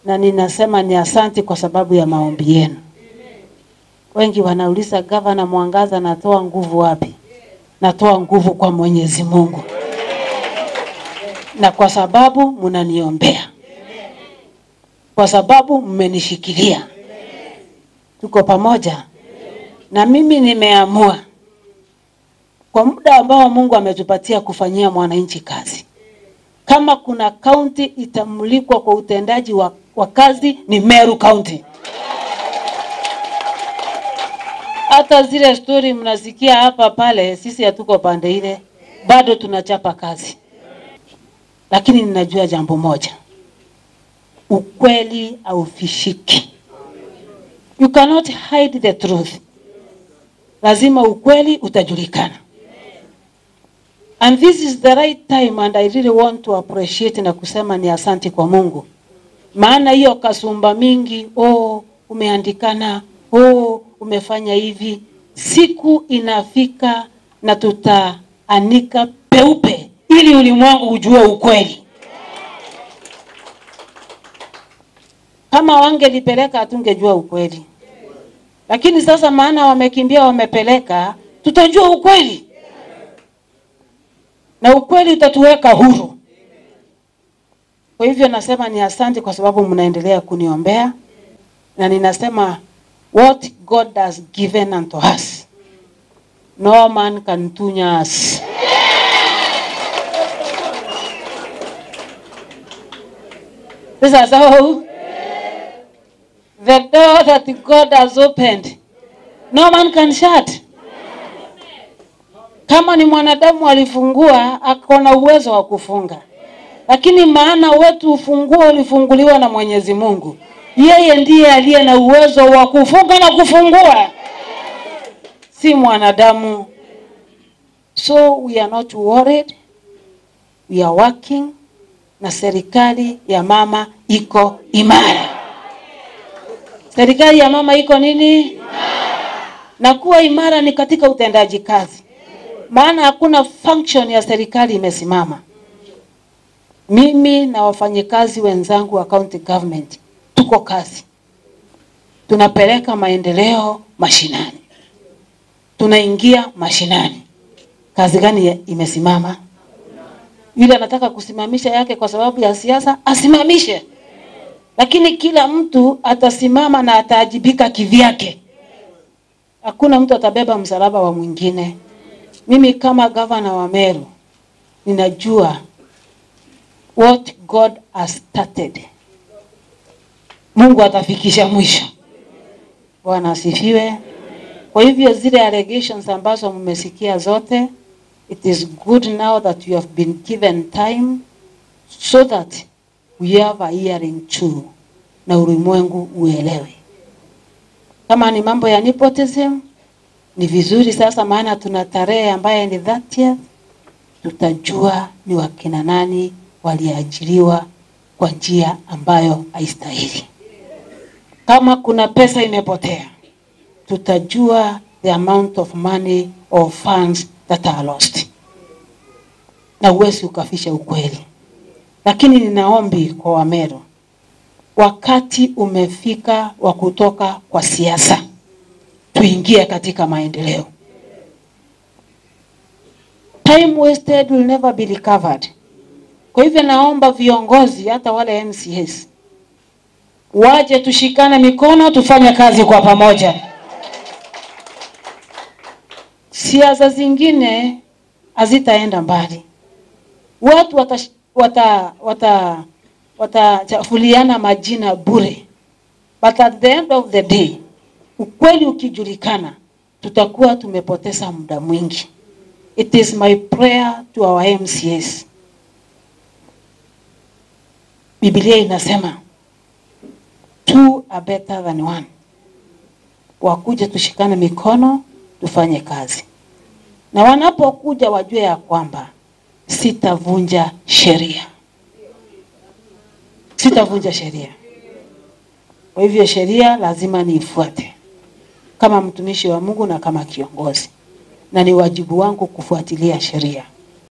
na ninasema ni asanti kwa sababu ya maombi yenu. Wengi wanauliza gavana Mwangaza, natoa nguvu wapi? Natoa nguvu kwa Mwenyezi Mungu, na kwa sababu mnaniombea, kwa sababu mmenishikilia, tuko pamoja. Na mimi nimeamua kwa muda ambao Mungu ametupatia kufanyia mwananchi kazi, kama kuna kaunti itamulikwa kwa utendaji wa, wa kazi ni Meru County. Hata zile stori mnasikia hapa pale, sisi hatuko pande ile, bado tunachapa kazi, lakini ninajua jambo moja, ukweli haufishiki. You cannot hide the truth. Lazima ukweli utajulikana. And this is the right time and I really want to appreciate na kusema ni asanti kwa Mungu. Maana hiyo kasumba mingi, oh, umeandikana, oh, umefanya hivi. Siku inafika na tutaanika peupe ili ulimwengu ujue ukweli. Kama wangelipeleka hatungejua ukweli, lakini sasa maana wamekimbia, wamepeleka, tutajua ukweli na ukweli utatuweka huru. Kwa hivyo nasema ni asante kwa sababu mnaendelea kuniombea, na ninasema what God has given unto us no man can tunya us. Sasa so the door that God has opened no man can shut. Kama ni mwanadamu alifungua, ako na uwezo wa kufunga, lakini maana wetu ufunguo ulifunguliwa na Mwenyezi Mungu. Yeye ndiye aliye na uwezo wa kufunga na kufungua, si mwanadamu. So we are not worried, we are working, na serikali ya mama iko imara. Serikali ya mama iko nini? Na kuwa imara ni katika utendaji kazi maana hakuna function ya serikali imesimama. Mimi na wafanyikazi wenzangu wa county government tuko kazi, tunapeleka maendeleo mashinani, tunaingia mashinani. Kazi gani ya- imesimama? Yule anataka kusimamisha yake kwa sababu ya siasa, asimamishe, lakini kila mtu atasimama na ataajibika kivyake. Hakuna mtu atabeba msalaba wa mwingine. Mimi kama gavana wa Meru ninajua what God has started, Mungu atafikisha mwisho. Bwana asifiwe. Kwa hivyo zile allegations ambazo mmesikia zote, it is good now that you have been given time so that we have a hearing too, na ulimwengu uelewe. Kama ni mambo ya nepotism, ni vizuri sasa, maana tuna tarehe ambaye ni 30th, tutajua ni wakina nani waliajiriwa kwa njia ambayo haistahili. Kama kuna pesa imepotea, tutajua the amount of money or funds that are lost, na uwezi ukafisha ukweli. Lakini ninaombi kwa Wameru, wakati umefika wa kutoka kwa siasa tuingie katika maendeleo. Time wasted will never be recovered. Kwa hivyo naomba viongozi hata wale MCAs waje tushikane mikono tufanye kazi kwa pamoja. Siasa zingine hazitaenda mbali. Watu watash- wata wata watachafuliana majina bure, but at the end of the day ukweli ukijulikana, tutakuwa tumepoteza muda mwingi. It is my prayer to our MCAs. Biblia inasema two are better than one. Wakuje tushikane mikono tufanye kazi, na wanapokuja wajue ya kwamba sitavunja sheria, sitavunja sheria. Kwa hivyo sheria lazima niifuate kama mtumishi wa Mungu na kama kiongozi, na ni wajibu wangu kufuatilia sheria.